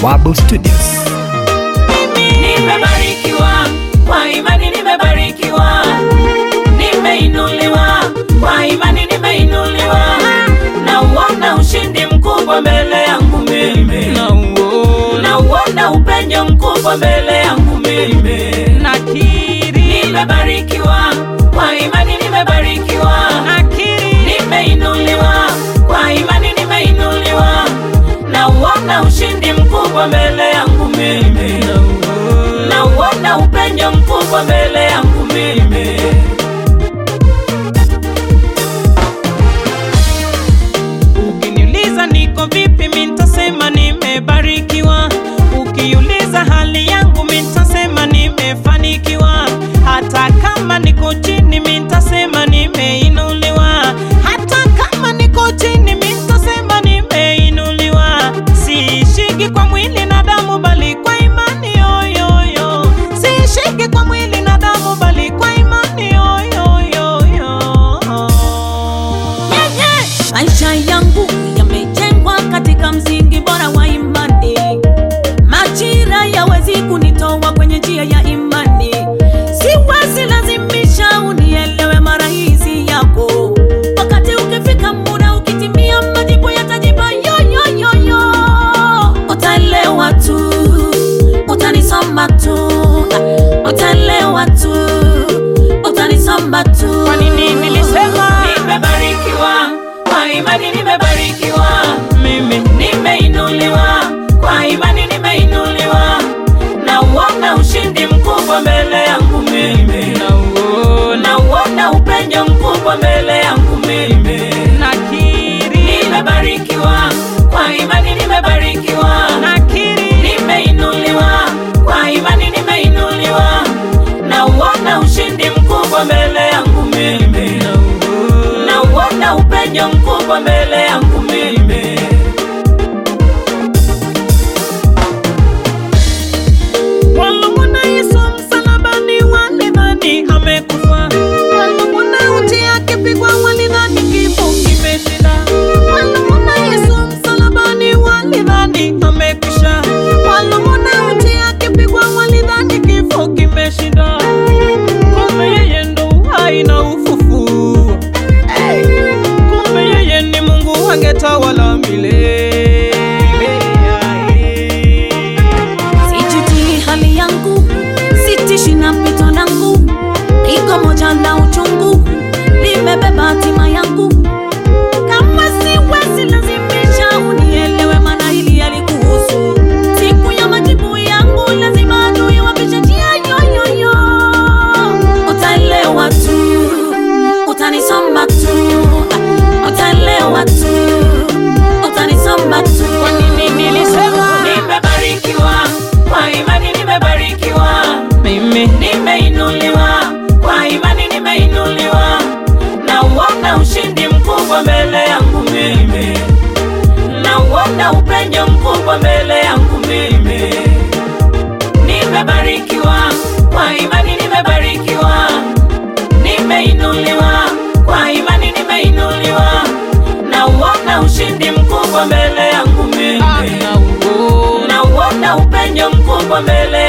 Bawabu Studios. Nimebarikiwa kwa imani, nimebarikiwa, nimeinuliwa kwa imani, nimeinuliwa, nauona ushindi mkubwa mbele yangu mimi, nauona upenyo mkubwa mbele yangu mimi. Nimebarikiwa kwa imani, nimebarikiwa, nimeinuliwa kwa imani, nimeinuliwa, nauona ushindi mkubwa mbele yangu mimi, nauona upenyo mkubwa mbele yangu mimi. Ukiniuliza niko vipi, mi nitasema nimebarikiwa. Ukiuliza hali yangu, mi nitasema nimefanikiwa. Hata kama niko chini, mi nitasema nimeinuliwa. Hata kama niko chini, mi nitasema nimeinuliwa. Siishiki kwa mwili na damu, bali kwa imani yoyoyo. Siishiki kwa mwili na damu, bali kwa imani yoyoyo. Maisha yangu yamejengwa katika msingi bora wa imani. Majira yawezi kunitoa kwenye njia ya imani. Siwezi lazimisha unielewe mara hizi yako. Wakati ukifika muda ukitimia, majibu yatajiba yoyoyoyo. Utaelewa tu, utanisoma tu, utaelewa tu, utanisoma tu. Kwa nini nilisema? Nimebarikiwa kwa imani, nimebarikiwa, Mimi nimeinuliwa kwa imani, nimeinuliwa, nauona ushindi mkubwa mbele yangu mimi, nauona nauona upenyo mkubwa mbele yangu mimi. nakiri Nimebarikiwa kwa imani, nimebarikiwa, nakiri nimeinuliwa kwa imani, nimeinuliwa, nauona ushindi mkubwa mbele yangu mimi, nauona upenyo mkubwa mbele yangu mimi. Walimwona Yesu msalabani, walidhani amekufa. Walimwona uchi akipigwa, walidhani kifo kimeshinda. Walimwona Yesu msalabani, walidhani amekwisha. Walimwona uchi akipigwa, walidhani kifo kimeshinda. Kumbe yeye ndo uhai na ufufuo. Kumbe yeye ni Mungu angetawala milele. Sijuti hali yangu, sitishi na pito langu, iko moja la uchungu, limebeba hatima yangu. Kama siwezi lazimisha unielewe, maana hili yalikuhusu. Siku ya majibu yangu lazima adui wapishe njia yoyoyo. Utaelewa tu, utanisoma tu, utaelewa tu, utanisoma tu. Kwa nini nilisema? Nimebarikiwa kwa imani, nimebarikiwa, Mimi nimeinuliwa kwa imani, nimeinuliwa, nauona ushindi mkubwa mbele yangu mimi, nauona upenyo mkubwa mbele yangu mimi. Nimebarikiwa kwa imani, nimebarikiwa, nimeinuliwa kwa imani, nimeinuliwa, nauona ushindi mkubwa mbele yangu mimi nauona nauona upenyo mkubwa mbele